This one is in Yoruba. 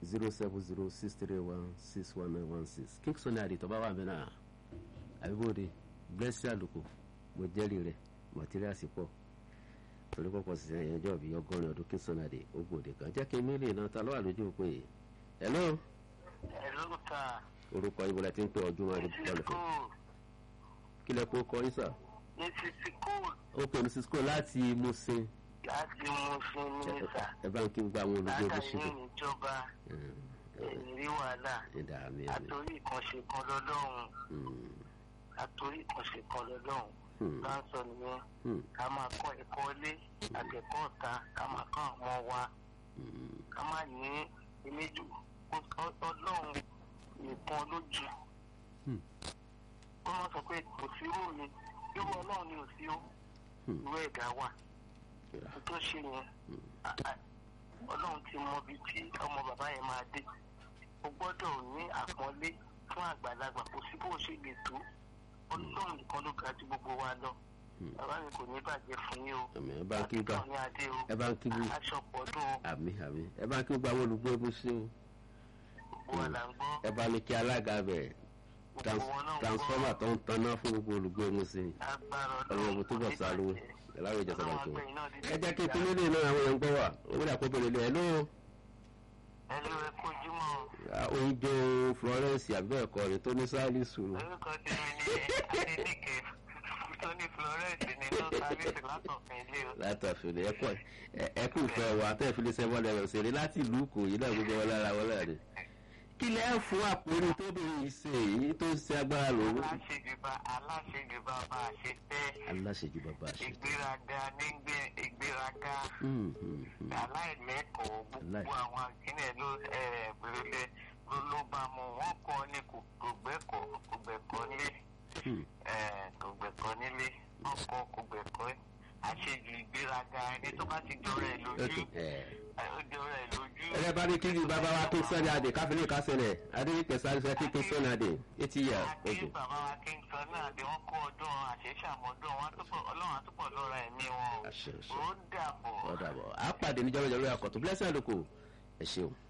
zero seven zero six three one six one nine one six king sunday adi tọ́ba wà mẹ́nà àbíbòde blessing àlùkò mo jẹ́rìí rẹ̀ materials pọ̀ torí pọ̀pọ̀ sí ẹ̀yìn ọjọ́ bíi ọgọ́rin ọdún king sunday adi ó gbòde kan jẹ́ kí n mílíọ̀nù náà ta ló wà lójú òpin yìí hello Hello, sir. orúkọ ibo la ti ń pè ọdún máa rí bọ́ọ̀lù fún Cool. kí lẹ kó kọ yín sà Mrs. Cool ó pè ní cisco láti musin láti mú fún mínísà. ẹ bá ń kí gbogbo àwọn olùgbé bó ṣe Látàrí dé ìjọba rí wàhálà. ẹ̀dá àmì àmì Àtòrí ìkànṣe kan lọ́lọ́run. Àtòrí ìkànṣe kan lọ́lọ́run. Bá ń sọ nìyẹn. Ká máa kọ́ ẹ̀kọ́ ilé àtẹ̀kọ́ ọ̀tá. Ká máa kọ́ àwọn ọmọ wa. Ká má ní ìmẹ́jù. Ọlọ́run nìkan lójú. Ó máa sọ pé kò sí irú mi. Irú ọlọ́run ni ò sí ó. Irú ẹ̀dá wà. tó ṣe yẹn ọlọ́run ti mọ ibi tí ọmọ bàbá yẹn máa dé o gbọ́dọ̀ ní àpọ́nlé fún àgbàlagbà kò sí bó ṣe lè tó ọlọ́run nìkan ló ga ju gbogbo wa lọ bàbá mi kò ní bàjẹ́ fún yín o àmì ẹ bá ń kí gbà àtúntàn ní adé o ẹ bá ń kí bú aṣọ pọ̀dún o àmì àmì ẹ bá ń kí gbogbo àwọn olùgbé bó ṣe o gbogbo wa là ń gbọ́ ẹ bá ní kí alága bẹ gbogbo wọn náà ń transformer tó ń taná fún gbogbo olùgbé bó ṣe agbára ọlọ́run ọmọ tó bọ̀ kò ní sáré bàjẹ́. ẹ̀láwọ̀ ìjọba Ọlọ́run tó àgbẹ̀yìn náà dídí ẹ jẹ́ kí ìjà. ìpínlẹ̀ ilé náà àwọn èèyàn gbọ́ wà owó dà kó bèrè lé ẹ ló ẹlú rẹ kojúmọ́ oúnjẹ florence àbẹ́ẹ̀kọ́ rẹ̀ tó ní sáálì sùúrù orúkọ tèmi ní adéníkè tóní florence ní ló sábẹ́sì látọ̀fin ilé o. látàfin ẹ kọ ẹ kú ìfẹ́ wa tẹ́ ẹ fi lè ṣe wọlé ẹ̀rọ ṣeré láti ìlú kò yí náà gbogbo wọn lára wọn náà ni. kí lẹ fún àpòrí tóbìnrin yìí ṣe èyí tó ń ṣe agbára lòun. aláṣejùbà aláṣejùbà bá a ṣe fẹ́ aláṣejù bàbá ṣe. ìgbéraga nígbé ìgbéraga Hmm, hmm, hmm. aláìlẹ́kọ̀ọ́ gbogbo Aláì- àwọn akínẹ̀ ló pèrèlè ló ló bá mu wọ́n kọ́ ní kò kò gbẹ́kọ̀ kò gbẹ̀kọ́ nílé Hmm. eh, kò gbẹ̀kọ́ nílé wọ́n kọ́ kò gbẹ̀kọ́ àṣejù ìgbéraga ẹni tó bá ti jọra ẹ̀ lójú Okay, ẹ. ẹ̀, ó jọra ẹ̀ lójú. ẹlẹ́ bá ní kí ni bàbá wa kí sọ́ni adé káfíńlẹ̀ kásẹ̀lẹ̀ adéyíkẹ́ sáré sọ kí kí sọ́ni adé eighty years àti oge. bàbá wa kí n sọ náà bí wọ́n kó ọdún àṣeṣàmọ́dún wọn á túbọ̀ ọlọ́run á túbọ̀ lọ́ra ẹ̀mí wọn o. àṣẹ àṣẹ ó dàbọ̀. ọ̀dà bọ̀ àpàdé níjọ́ mẹ́jọ lórí àkọ́tún blessing àdókò ẹ ṣeun.